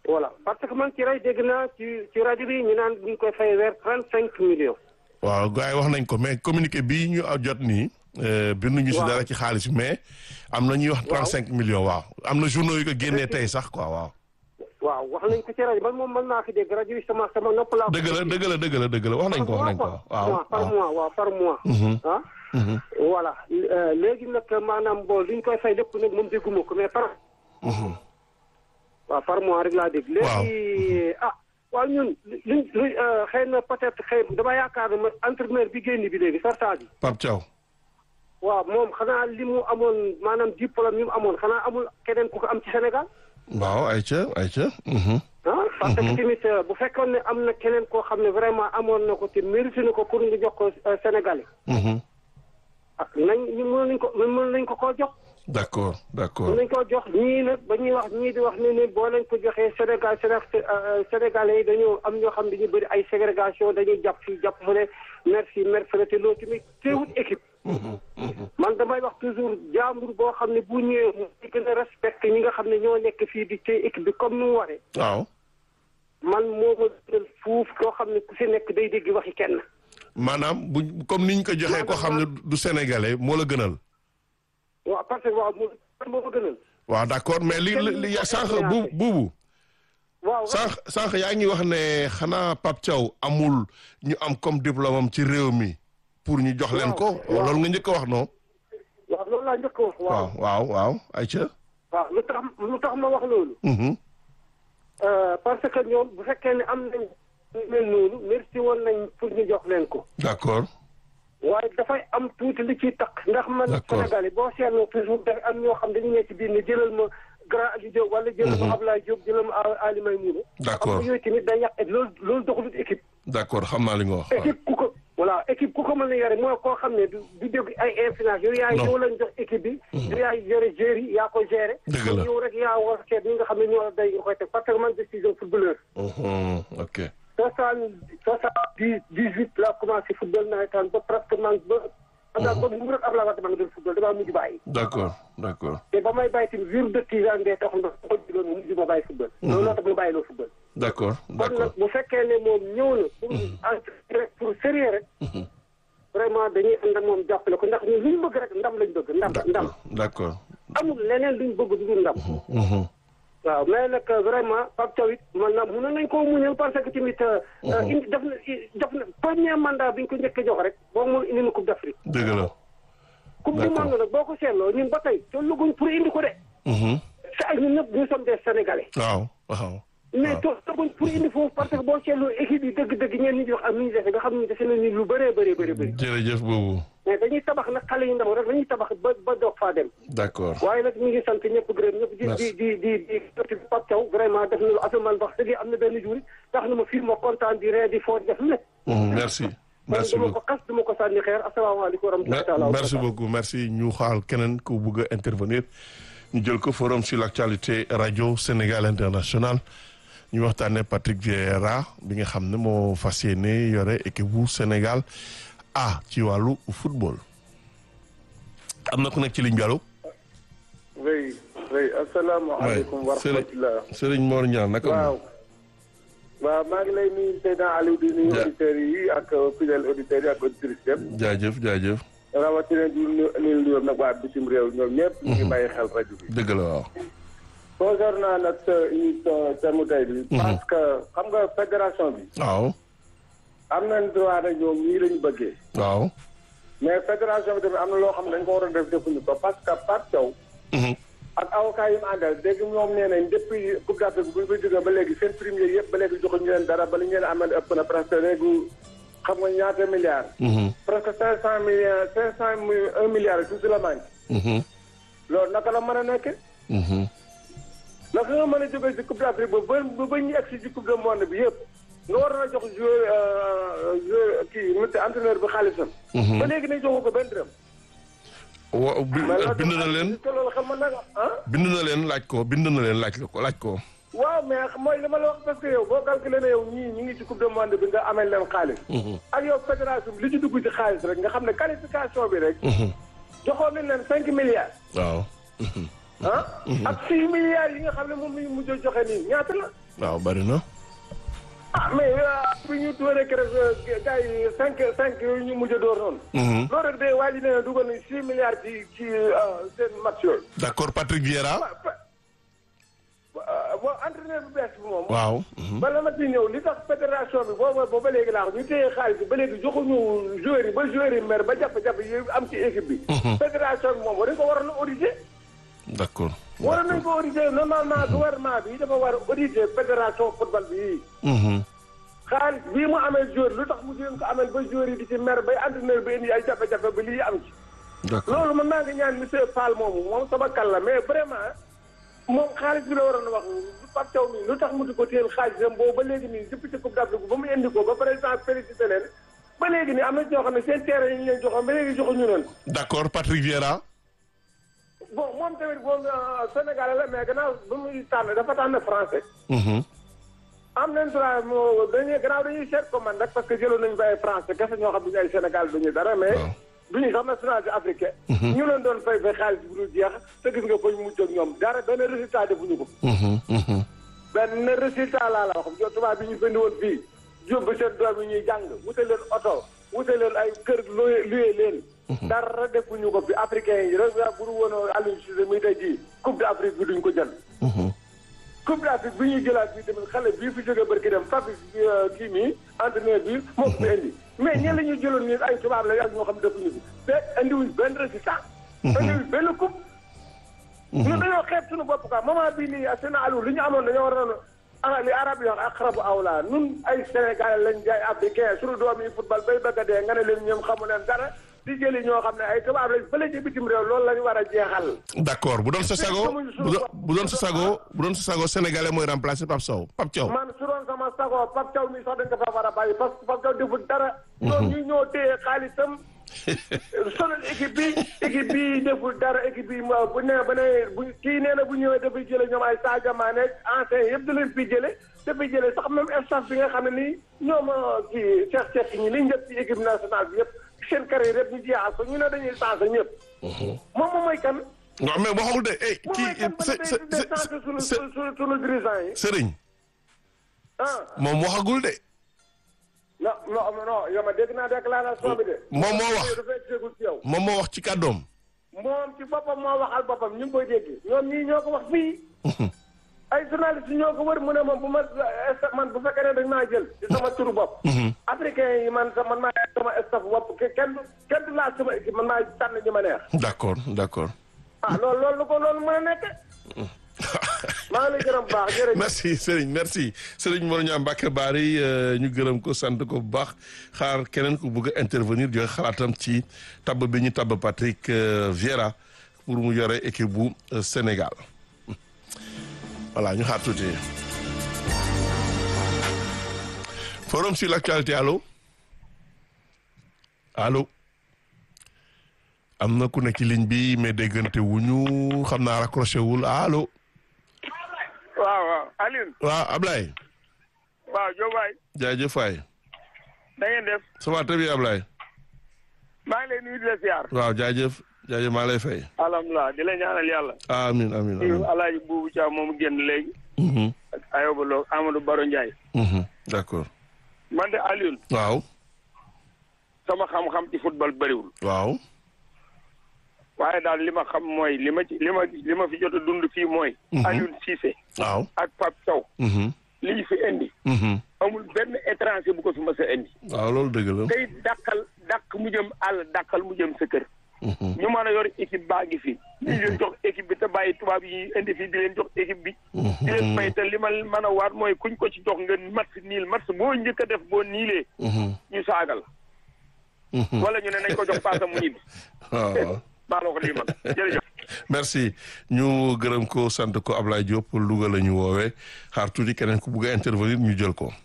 voilà parce que man ci rajo dégg naa ci ci rajo bi ñu naan ñu ngi koy fay weer trente cinq millions. waaw gars yi wax nañ ko mais communiqué bii ñu jot nii. binduñu si waaw. dara ci xaalis mais am na ñuy wax trente cinq millions waaw am na journaux yu ko génnee tey sax quoi waaw. waaw wax nañ ko ci rajo man moom mën naa fi dégg rajo bi sama sama nopp laa. dëgg la dëgg la dëgg la dëgg la wax nañ ko wax nañ ko waaw par waaw. mois waaw par mois. ah. Mhm. voilà euh, léegi nag maanaam bon li ñu koy fay lépp nag moom dégguma ko mais par. Mhm. waaw par mois rek laa dégg. Waaw. léegi ah waaw ñun luñ luñ xëy na peut-être xëy dama yaakaar ne man entraîneur bi génn bi léegi sarta bi. Pape Thiaw. waaw moom xanaa li mu amoon maanaam diplôme yi mu amoon xanaa amul keneen ku ko am ci Sénégal. waaw ayca ayca. Mhm. ah parce que tamit euh, bu fekkoon ne am na keneen koo xam ne vraiment amoon na ko te mérité na ko pour ñu jox ko euh, Sénégalais. Mhm. ah nañ ñu mën nañ ko mën nañ ko koo jox. d'accord mën d'accord. nañ koo jox ñii nag ba ñuy wax ñii di wax ne ne boo leen ko joxee Sénégal Séné- euh, Sénégalais yi dañoo am ñoo xam ne dañuy bëri ay ségrégation dañuy jàpp fii jàpp fële merci merci te loolu tamit teewut équipe. Mhm. Mhm. man damay wax toujours jàmbur boo xam ne bu ñëwee mu di gën a respecté ñi nga xam ne ñoo nekk fii di téye équipe bi comme nu mu waree. waaw. man moo ma gënal fuuf koo xam ne ku si nekk day dégg waxi kenn. maanaam bu comme niñ ko joxee ko xam ne du sénégalais moo la gënal. waaw parce que waaw moo moo ma gënal. waaw d'accord mais li li li sànq bu buubu waaw sànq sànq yaa ngi wax ne xanaa Pape Thiaw amul ñu am comme diplôme am ci réew mi pour ñu jox leen ko waaw. loolu nga njëkk a wax non. waaw loolu laa njëkk a wax. waaw waaw waaw waaw ayca. waaw lu tax lu tax ma wax loolu. Mhm. Euh, parce que ñoom bu fekkee ne am nañ ñu mel noonu merci woon nañ pour ñu jox leen ko. d'accord. waaye dafay am tuuti li ciy takk ndax man D'accord. Sénégal yi boo seetloo toujours dafay am ñoo xam dañu nekk ci biir ne jëlal ma grand Aliou Diop wala jëlal ma Ablaye Diop jëlal ma Ali Maymouna D'accord. xam nga yooyu tamit day yàq loolu loolu doxalut équipe d'accord xam naa li nga wax. waaw. équipe ku ko voilà équipe ku ko mën a yore mooy koo xam ne du du dégg ay influence yow yaay Non. yow lañ jox équipe bi yow yaay yore joueurs yi yaa ko gérer Dëgg la. yow rek yaa war a seet ñi nga xam ne ñoo la day nga koy teg parce que man je suis un footballeur Mhm. ok. soixante soixante dix dix huit laa commencé football nawetaan ba presque man ba xam naa ba mu rek Abdoulaye Wade maa ngi doon football damaa mujj bàyyi d'accord d'accord. te ba may bàyyi tamit vir de tisan ndee tax na ko jiloon mu mujj ma bàyyi football loolu loo tax mu bàyyi loo football d'accord kon d'accord. nag bu fekkee ne moom ñëw na pour entraîner rek pour sérieux rek vraiment dañuy ànd ak moom jàppale ko ndax ñun lu ñu bëgg rek ndam lañ bëgg ndam ndam d'accord d'accord. amul leneen luñ bëgg du dul ndam Mhm. waaw mais nag vraiment Pape Thiaw it man na mënoon nañ koo muñal parce que tamit indi def na def na premier mandat bi ñu ko njëkk a jox rek boo mun indi na coupe d'Afrique dëgg la. coupe du D'accord. monde nag boo ko seetloo ñun ba tey tolluguñ pour indi ko de Mhm. sa ñun ñëpp nous sommes des sénégalais waaw waaw. mais tolluguñ pour indi foofu parce que boo seetloo équipe yi dëgg-dëgg ñeen ñi di wax am ni ñu defee nga xam ne defe nañu lu bëree bëree bëri bëri jërëjëf boobu. mais dañuy tabax nag xale yu ndaw rek dañuy tabax ba ba doog faa dem d'accord. waaye nag ñu ngi sant ñëpp gërëm ñëpp di Merci. di di di di Pape Thiaw vraiment def na lu affaire man wax dëgg am na benn jour tax na ma fii ma kontaan di ree di foo di def lu ne Mhm. merci. merci dama beaucoup. ko xas dama ko sànni xeer asalaamaaleykum wa rahmatullahi taala wa merci barakatuh. beaucoup merci ñu xaal keneen ku bëgg a intervenir ñu jël ko forum sur l'actualité radio Sénégal international ñu waxtaanee Patrick Vieira bi nga xam ne moo fas yéene yore équipe bu Sénégal ah ci wàllu football. am na ku nekk ci ligne bi allo. oui oui asalaamaaleykum wa rahmatulah. Serigne Mor Niang naka waaw. waaw maa ngi lay nuyu Seydina Aliou di nuyu Ja- auditeurs yi ak fidèles auditeurs yi ak auditrices yëpp. jaajëf jaajëf rawatina di nuyu nuyu nuyu nag waa bitim réew ñoom ñëpp. ñu ngi bàyyi xel rajo bi. dëgg la waaw. concernant nag sa émission thème mu tey bi. parce que xam nga fédération bi. waaw am nañ droit nag ñoom ñii lañu bëggee. waaw. mais fédération bi tamit am na loo xam ne dañ ko war a def defuñu ko parce que Pape Thiaw. Mhm. ak avocat yi mu àndal dégg ñoom nee nañ depuis coupe d'Afrique bu ñu fa jógee ba léegi seen premier yëpp ba léegi joxuñu leen dara ba li ñu leen amal ëpp na presque léegi xam nga ñaata milliards. Mhm. presque cinq cent millions cinq cent mille un milliard et tout la manque. Mhm. loolu naka la mën a nekk. Mhm. naka nga mën a jógee ci coupe d'Afrique ba ba ba ba ñu egg si ci coupe du monde bi yëpp nga war na jox joueur joueur kii monsieur entraîneur bi xaalisam. Mhm. ba léegi ne joxu ko benn dërëm. wa bi- mais loolu bind na leen te loolu xam nga nag ah. bind na leen laaj ko bind na leen laaj ko laaj ko. waaw mais mooy li ma la wax parce que yow boo calculé ne yow ñii ñi ngi ci coupe du monde bi nga amee leen xaalis. ak yow fédération bi li ci dugg ci xaalis rek nga xam ne qualification bi rek. Mhm. joxoon nañ leen cinq milliards. waaw. ah ak six milliards yi nga xam ne moom la ñu mujj a joxe nii ñaata la waaw bari na. ah mais bi ñu dooree keroog gars yi cinq cinq yooyu ñu mujj a door noonu loolu rek day waa ji nee na dugal nañ six milliards ci ci seen match yooyu d'accord Patrick Vieira. bon entraîneur bu bees bi moom waaw. bala ma ci ñëw li tax fédération bi booba ba ba léegi laa ko ñu téye xaalis bi ba léegi joxuñu joueurs yi ba joueurs yi mer ba jàpp-jàpp yi am ci équipe bi fédération bi moom war nañ ko waroon a auditer d'accord. waroon nañ ko auditer normalement gouvernement bi dafa war a auditer fédération football bi Mhm. xaalis bii mu amee joueur lu tax mu jéem ko amee ba joueurs yi di ci mer bay entraîneur bi indi ay jafe-jafe ba lii am ci d'accord loolu man maa ngi ñaan monsieur Fall moomu moom sama kal la mais vraiment moom xaalis bi la waroon a wax Pape Thiaw mi lu tax mu di ko téyel xaalisam boobu ba léegi nii depuis ci Coupe d'Afrique ba mu indi ko ba président félicité leen ba léegi nii am na ñoo xam ne seen terrain yi ñu leen joxoon ba léegi joxuñu leen d'accord Patrick Vieira. bon moom tamit moom Sénégalais la mais gannaaw ba muy tànn dafa tànn français Mhm. am nañ droit moo dañuy gannaaw dañuy seet ko man rek parce que jëloon nañu fa ay français kese ñoo xam ne ay Sénégal duñu dara mais waaw. duñu sax nationalité africain ñu leen doon fay fay xaalis bu dul jeex te gis nga fañ mujj ak ñoom dara benn résultat defuñu ko Mhm. Mhm. benn résultat laa la wax jo tubaab bi ñu fendi woon fii yóbbu seen doom yi ñuy jàng wute leen oto wute leen ay kër luye luye leen dara defuñu ko fi africain yi rek bu dul woon Aliou Cissé muy tey jii coupe d'Afrique bi duñ ko jël Mhm. coupe d'Afrique bi ñuy jëlaat bii tamit xale bii fi jóge barki dem Fapal kii nii entraîneur bi moo ko fi indi mais ñenn la ñuy jëloon nii ay tubaab la ak ñoo xam ne defuñu fi te indiwuñ benn résultat. indiwuñ benn coupe. ñun dañoo xeeb suñu bopp quoi moment bii nii seen alu li ñu amoon dañoo waroon a li arab yi wax aqrabu awla nun ay Sénégalais lañ jaay africain suñu doom yi football bay bëgg a dee nga ne leen ñoom xamu leen dara di jëli ñoo xam ne ay tubaab lañ fële ci bitim réew loolu lañu war a jeexal. d'accord bu doon sa sago bu doon bu doon sa sago bu doon sa sago sénégalais mooy remplacer Pape Sow Pape Thiaw. man su doon sama sago Pape Thiaw mi sax dañ ko fa war a bàyyi parce que Pape Thiaw deful dara. ñoom ñu ñoo téye xaalisam. sonal équipe bi équipe bi deful dara équipe bi ma bu nee ba ne bu kii nee na bu ñëwee dafay jële ñoom ay Sadio Mané ancien yëpp da leen fi jële dafay jële sax même staff bi nga xam ne nii ñoom kii Cheikh Cheikh ñi liñ def ci équipe nationale bi yëpp seen carrière yëpp ñu jeexal ko ñu ne dañuy changé ñëpp. moom moom mooy kan. non mais waxul de eh moom kii mooy kan ba se ne se day day changé sunu se sunu sunu dirigeant yi. Sëriñ ah moom waxagul de. non non non yow ma dégg naa déclaration bi de. moom moo wax dafay déglu ci yow. moom moo wax ci kàddoom. moom ci boppam moo waxal boppam ñu ngi koy dégg ñoom ñii ñoo ko wax fii. ay journaliste yi ñoo ko wër mu ne moom bu ma man bu fekkee ne dañ maa jël ci sama turu bopp. africain yi man man maa sama staff bopp kenn du kenn du laal sama équipe man maa tànn ñi ma neex. d'accord d'accord. ah loolu loolu lu ko loolu mën a nekk. maa ngi lay gërëm bu baax jërëjëf. merci Serigne merci Serigne Mor Niang Mbacké Bari ñu gërëm ko sant ko bu baax xaar keneen ku bëgg a intervenir joxe xalaatam ci tabb bi ñu tabb Patrick euh, Vieira pour mu yore équipe bu euh, Sénégal voilà ñu xaar tuuti. forum sur l'actualité allo allo am na ku nekk ci ligne bi mais déggante wuñu xam naa raccroché wul allo. waaw waaw Alioune. waaw Ablaye. waaw Diop waay. jaajëf waay. na ngeen def. ça va très bien Ablaye. maa ngi lay nuyu di la ziar. waaw jaajëf jaajëf maa lay fay. alhamdulilah di la ñaanal yàlla. amiin amiin amiin. Alaaji Buubu Thiam moomu génn léegi. Mhm, ak Ayoba Lo Amadou Baro Ndiaye. mhm, d'accord. man de Alioune. waaw sama xam-xam ci football bëriwul. waaw. waaye daal li ma xam mooy li ma ci li ma li ma fi jot a dund fii mooy. Alioune Cissé. waaw. ak Pape Sow. mhm, li ñu fi indi. mhm. amul benn étranger bu ko fi mës a indi. waaw loolu dëgg la. tey dàqal dàq mu jëm àll dàqal mu jëm sa kër. Mhm, ñu mën a yor équipe baa ngi fi. ñu leen jox équipe bi te bàyyi tubaab yi ñuy indi fii di leen jox équipe bi. di leen fay te li ma mën a waat mooy kuñ ko ci jox nga match niil match boo njëkk a def boo niilee. mhm, ñu saagal. mhm. wala ñu ne nañ ko jox paasa mu ñibbi. waaw waaw. maa la ko lii man jërëjëf. merci ñu gërëm ko sant ko Ablaye Diop Louga la ñu woowee xaar tuuti keneen ku bugg a intervenir ñu jël ko.